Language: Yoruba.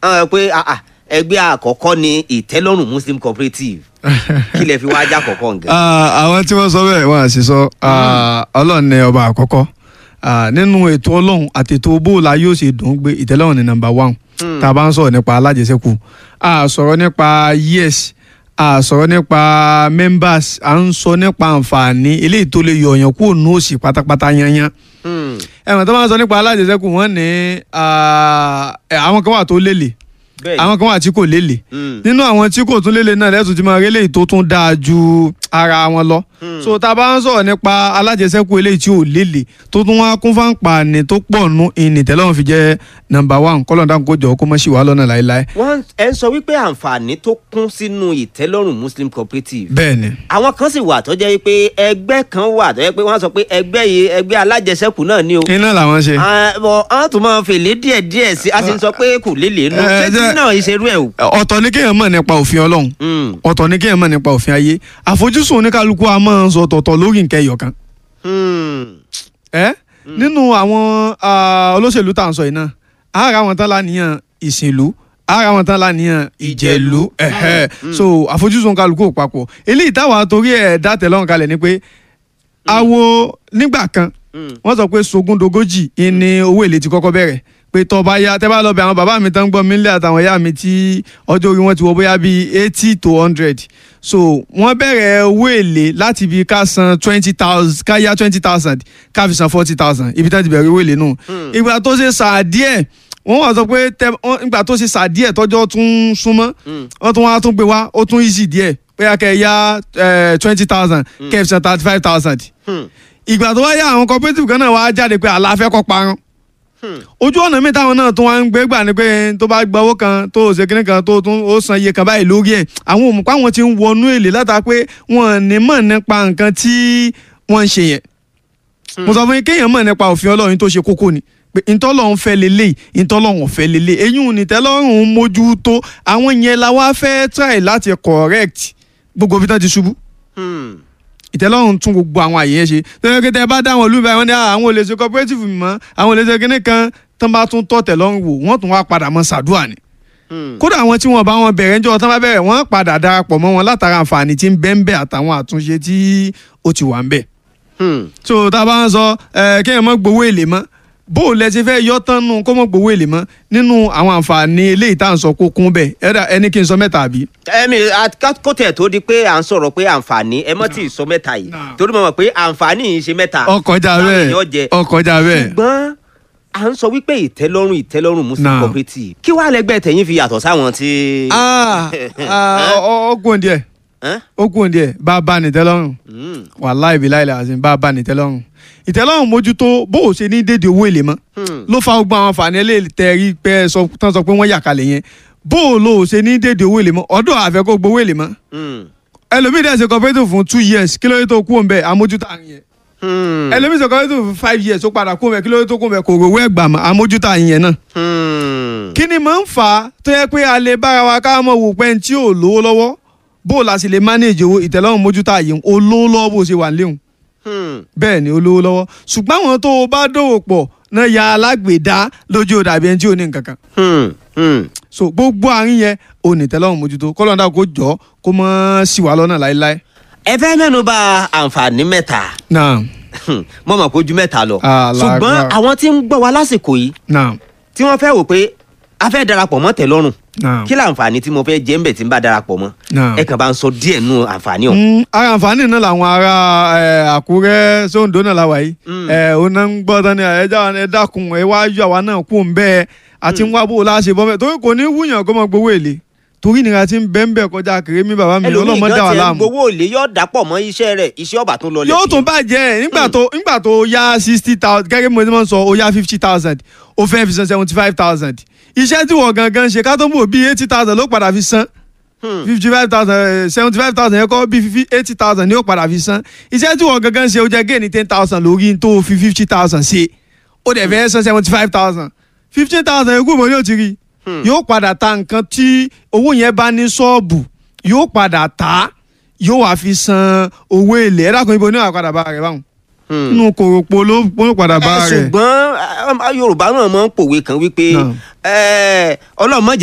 hàn pé ah, ah, ẹgbẹ́ àkọ́kọ́ ni ìtẹ́lọ́rùn muslim cooperative kí lẹ fi wá ajá kọ̀ọ̀kan nǹkan. Ah, àwọn tí wọ́n sọ bẹ́ẹ̀ wọ́n á sì sọ ah, ọlọ́run ní ọba àkọ́kọ́ Ah, nínú ètò ọlọ́run àti ètò bóòlà yóò ṣe dùn ún gbé ìtẹ́lọ́rùn ní nàmbà one tá a bá ń sọ̀rọ̀ nípa alájẹsẹ́kù a sọ̀rọ̀ nípa yes a sọ̀rọ̀ nípa members à ń sọ nípa àǹfààní eléyìí tó lè yọ̀ọ̀yàn kúrò ní òsì pátápátá yanyan Hmm, ẹ̀wọ̀n tó máa ń sọ nípa alájẹsẹ́kù wọ́n ní ah, eh, àwọn kan wà tó lélẹ̀ bẹ́ẹ̀ àwọn kan wà tí kò lélẹ̀ Hmm, nínú àwọn tí kò tún lélẹ̀ náà lẹ́tùn tí máa rí eléyìí tó tún dáa ju ara wọn lọ. so tá a bá ń sọ̀rọ̀ nípa alájẹsẹ́kù eléyìí tí ò lélẹ̀ tó tún wá kún fáǹpààní tó pọ̀ nù ìnìtẹ́lọ́run fi jẹ́ nọ́mbà one kọ́lọ́dà kó jọ kó mọ̀ sí wa lọ́nà láéláé. wọ́n ẹ ń sọ wípé àǹfààní tó kún sínú ìtẹ́lọ́rùn muslim cooperative bẹ́ẹ̀ ni àwọn kan sì wà tó jẹ́ wípé ẹgbẹ́ kan wà tó jẹ́ pé wọ́n sọ pé ẹgbẹ́ yìí ẹgbẹ́ alájẹsẹ́kù náà ni o iná làwọn ṣe. Ah, bọ̀ wọ́n tún máa fèlé díẹ̀ díẹ̀ sí a sì ń sọ pé kò lélẹ̀ nù Eh, ṣé tí jẹ́- náà ìṣerú ẹ̀ o. ọ̀tọ̀ ni kéèyàn mọ̀ nípa òfin ọlọ́run Hmm, ọ̀tọ̀ ni kéèyàn mọ̀ nípa òfin ayé àfojúsùn oníkálukú a máa ń sọ ọ̀tọ̀ọ̀tọ̀ lórí nǹkan ẹyọ kan. hmm, ẹ nínú àwọn ah, olóṣèlú tá à ń sọ yìí náà ara wọn tán láníyàn ìsìnlú ara wọn tán láníyàn ìjẹ̀lú ẹ̀hẹ́. so àfojúsùn kálukú ò papọ̀ eléyìí táwa torí ẹ̀ dá tẹ̀lọ́run kalẹ̀ ni pé awo nígbà kan hmm. wọ́n sọ pé sogúndogójì ni owó èlé ti kọ́kọ́ bẹ̀rẹ̀ pé tọba ya tẹ́ bá lọ bẹ àwọn bàbá mi tán ń gbọ́ mi nílé àtàwọn ìyá mi tí ọjọ́ orí wọn ti wọ bóyá bíi eighty to hundred so wọ́n bẹ̀rẹ̀ owó èlé láti bí ká san twenty thousand ká yá twenty thousand ká fi san forty thousand ibi tá ti bẹ̀rẹ̀ owó èlé nù ìgbà tó ṣe sà díẹ̀ wọ́n wá sọ pé tẹ wọ́n- ìgbà tó ṣe sà díẹ̀ tọ́jọ́ tún súnmọ́ wọ́n tún wá tún gbé wá ó tún easy díẹ̀ pé kẹ́ ẹ yá twenty thousand kẹ́ ẹ fi san thirty five thousand Hmm. ìgbà tó wá yá àwọn cooperative kan náà wá jáde pé àlàáfẹ́ kọ́ parun Hmm. ojú ọ̀nà mi táwọn náà tún wá ń gbé gbà ni pé tó bá gba owó kan tó ṣe kíní kan tó tún ó san iye kan báyìí lórí ẹ̀ àwọn òmùpá wọn ti ń wọnú èlé látà pé wọn ò ní mọ̀ nípa nǹkan tí wọ́n ń ṣe yẹn mo sọ fún yín kéèyàn mọ̀ nípa òfin ọlọ́run tó ṣe kókó ni pé ntọ́lọ́run fẹ́ lélẹ̀ ntọ́lọ́run fẹ́ lélẹ̀ eyín nìtẹ́lọ́run mójútó àwọn yẹn la wá fẹ́ try láti correct gbogbo ibi tán ti ṣubú Hmm. ìtẹ́lọ́run tún gbogbo àwọn àyè yẹn ṣe tẹ́lẹ̀ kí tẹ́ bá dá àwọn olúbẹ̀ wọn ní "Ah, àwọn olè ṣe cooperative mi mọ́ àwọn olè ṣe kíní kan tán bá tún tọ́ tẹ̀lọ́run wò wọ́n tún wá padà mọ́ sàdúà ni Hmm. kódà àwọn tí wọ́n bá wọn bẹ̀rẹ̀ ńjọ́ tán bá bẹ̀rẹ̀ wọ́n padà darapọ̀ mọ́ wọn látara àǹfààní tí ń bẹ ń bẹ àtàwọn àtúnṣe tí ó ti wà ń bẹ Hmm. so tá a bá ń sọ ẹ kéèyàn mọ́ gbowó èlé mọ́ bó o lẹ ti fẹ́ yọ tán nù kó mọ́ gbowó èlé mọ́ nínú àwọn àǹfààní eléyìí tá à ń sọ kó kún bẹ́ẹ̀ ẹ̀dá ẹni kí n sọ mẹ́ta àbí. ẹmi kó tẹ̀ tó di pé à ń sọ̀rọ̀ pé àǹfààní ẹ mọ́ tí ì sọ mẹ́ta yìí Nah. torí mo mọ̀ pé àǹfààní yìí ṣe mẹ́ta ọkọjá táwọn bẹ́ẹ̀ èèyàn jẹ. ọkọjá bẹ́ẹ̀. ṣùgbọ́n à ń sọ wípé ìtẹ́lọ́rùn ìtẹ́lọ́rùn muslim Nah. cooperative kí wàá lẹ́gbẹ́ tẹ̀yìn fi yàtọ̀ sáwọn tí. Ah, ah, ọ- ọ kún díẹ̀ Ẹ́n? ó kún díẹ̀ bá a bá ní tẹ́lọ́rùn Hmm. wàláì bí láìlẹ̀ àti bá a bá ní tẹ́lọ́rùn ìtẹ́lọ́rùn mójútó bó o ṣe ní dédé owó èlé mọ́ Hmm. ló fa gbogbo àwọn àǹfààní eléyìí tẹ́ rí pé ẹ sọ tán sọ pé wọ́n yà kalẹ̀ yẹn bó o lò ó ṣe ní dédé owó èlé mọ́ ọ̀dọ̀ àfẹ́ kó gbowó èlé mọ́ Hmm. ẹlòmíì dẹ̀ ṣe cooperative fún two years kí ló dé tó kú òun bẹ́ẹ̀ àmójútó àrùn yẹn Hmm. ẹlòmíì ṣe cooperative fún five years ó padà kú òun bẹ́ẹ̀ kí ló dé tó kú òun bẹ́ẹ̀ kò rówó ẹ̀gbà mọ́ àmójútó àrùn yẹn náà Hmm. kí ni máa ń fà á tó yẹ pé a lè bára wa ká mọ̀ wò pé tí ò lówó lọ́wọ́ bó o la sì lè manage owó ìtẹ́lọ́rùn mójútó àyè o lówó lọ́wọ́ bó o ṣe wà léhùn Hmm. bẹ́ẹ̀ ni o lówó lọ́wọ́ ṣùgbọ́n àwọn tó o bá dòwò pọ̀ náà ya alágbèédá lójú òdàbí ẹni tí ò ní nǹkan kan Hmm. Hmm. so gbogbo àárín yẹn o ní ìtẹ́lọ́rùn mójútó kọ́lọ́ńdà kó jọ kó mọ́ sí wa lọ́nà láéláé. ẹ fẹ́ mẹ́nu bà àǹfààní mẹ́ta náà mo mọ̀ pé ojú mẹ́ta lọ Ah, ṣùgbọ́n lágbára. àwọn tí ń gbọ́ wa lásìkò yìí náà tí wọ́n fẹ́ wò pé a fẹ́ darapọ̀ mọ́ tẹ́lọ́rùn náà kí láǹfààní tí mo fẹ́ jẹ́ ń bẹ̀ tí ń bá darapọ̀ mọ́ náà. ẹ kàn bá ń sọ díẹ̀ nù àǹfààní ọ̀hún. Mm, ara àǹfààní náà làwọn ará ẹ, àkúrẹ́ sóńdó náà la wà yìí Mm. ẹ ò náà ń gbọ́ tán ni ẹja ẹ dákun ẹ wá yọ àwa náà kú ń bẹ́ẹ̀ àti ń wá bó o láṣẹ bọ́ bẹ́ẹ̀ torí kò ní wúyàn kó mọ gbowó èlé torí ìnira ti ń bẹ́ẹ̀ bẹ́ẹ̀ kọjá kéré mi bàbá mi ẹlòmíì ọlọ́mọ dá gan wà tiẹ̀ ń láàmú gbowó òlé yóò dàpọ̀ mọ́ iṣẹ́ rẹ̀ iṣẹ́ ọ̀bà tó lọ yóò tún bàjẹ́ nígbà tó nígbà tó yá sixty thousand gẹ́gẹ́ bí mo ti máa ń sọ ó yá fifty thousand ó fẹ́ fi san seventy five thousand iṣẹ́ tí wọ́n gangan ṣe ká tó mọ̀ bí eighty thousand ló padà fi san fifty five thousand seventy five thousand yẹn kọ́ bí eighty thousand ni ó padà fi san iṣẹ́ tí wọ́n gangan ṣe ó jẹ́ géènì ten thousand lórí tó fi fifty thousand ṣe ó dẹ̀ fẹ́ san seventy five thousand fifteen thousand yẹn kú mọ́ ní òtí rí yóò padà ta nǹkan tí owó yẹn bá ní ṣọ́ọ̀bù yóò padà ta yóò wá fi san owó èlé ẹ dákun ibo ní wàá padà bá rẹ báwọn inú kòròpó ló ló padà bá rẹ. ṣùgbọ́n eh, yorùbá náà máa ń pòwe kan wípé Náà. eh, ọlọ́mọ